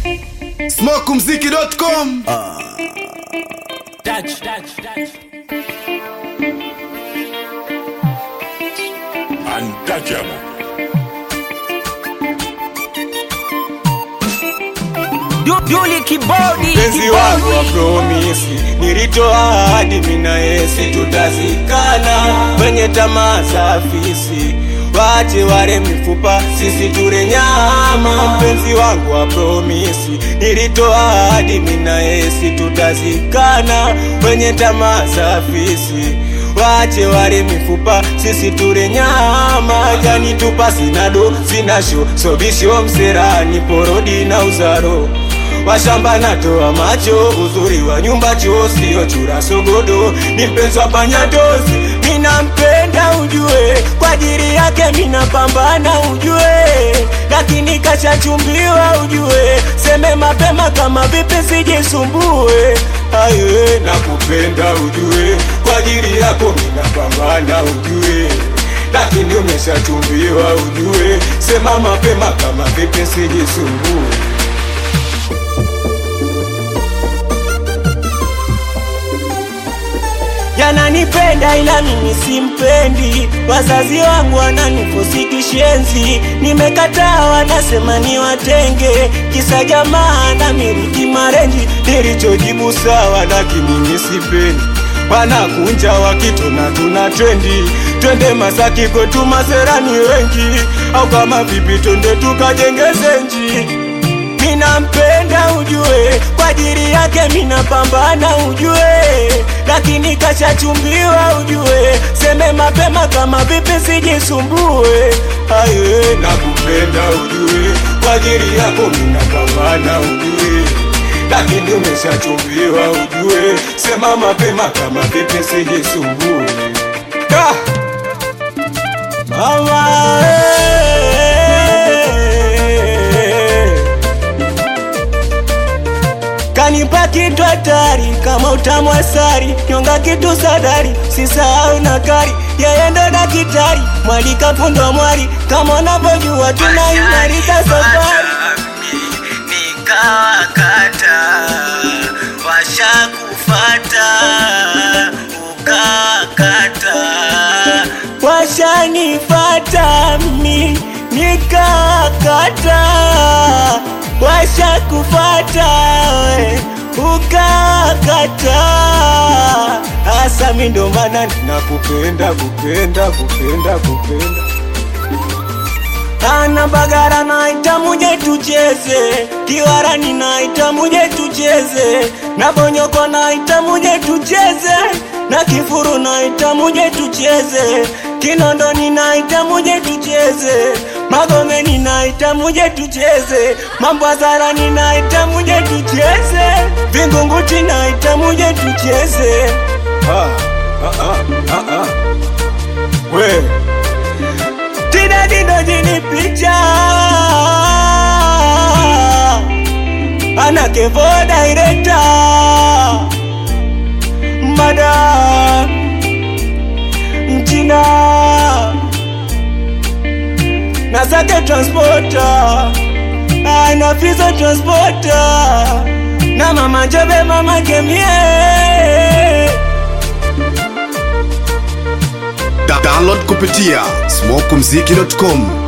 smokumziki.com Dutch, Dutch, Dutch. Untouchable. Yuli kibodi mpenzi wangu wa promisi nilitoa ahadi mina yesi tutazikana kwenye tamaa za afisi wache wale mifupa sisi ture nyama mpenzi wangu wa promisi nilitoa ahadi mina yesi tutazikana kwenye tamaa za afisi wache wale mifupa sisi ture nyama yani tupa sinado sinasho sobisho mserani porodi na uzaro washamba natoa macho uzuri wa nyumba choo sio chura sogodo ni mpenzi wa panyatozi minampenda ujue kwa ajili yake minapambana ujue lakini kashachumbiwa ujue seme mapema kama vipi sijisumbue aye nakupenda ujue kwa ajili yako minapambana ujue lakini umeshachumbiwa ujue sema mapema kama vipi sijisumbue yananipenda ila mimi simpendi, wazazi wangu wananifosi kishenzi, nimekataa wanasema ni watenge, kisa jamaa na miliki marenji, nilichojibu sawa, lakini mimi sipendi wanakunja wakitona tuna trendi twende Masaki kwetu maserani wengi, au kama vipi twende tukajenge zenji minampenda ujue, kwa ajili yake minapambana ujue, lakini kashachumbiwa ujue, seme mapema kama vipi sijisumbue. Aye, nakupenda ujue, kwa ajili yako minapambana ujue, lakini umeshachumbiwa ujue, sema mapema kama vipi sijisumbue. Ah! Mama, eh. kanipa kitu hatari kama utamu asari nyonga kitu sadari sisahau na kari yeye ndo dakitari mwalika fundo mwari kama unavyojua tunaimarika safari nikawakata washakufata ukakata washanifata mi nikakata washakufata we ukakata hasa mi ndo maana ninakupenda kupenda kupenda kupenda ana bagara naita muje tucheze kiwarani naita muje tucheze na bonyoko naita muje tucheze na kifuru naita muje tucheze kinondoni naita muje tucheze magomeni naita muje tucheze mambwazarani naita muje tucheze vingunguti naita muje tucheze ah, ah, ah, ah, ah. we Tina Dido jini picha Ana kevo director Mada Mchina Nasake transporter Ana fizo transporter Na mama jobe mama kemie Da- download kupitia smokumziki.com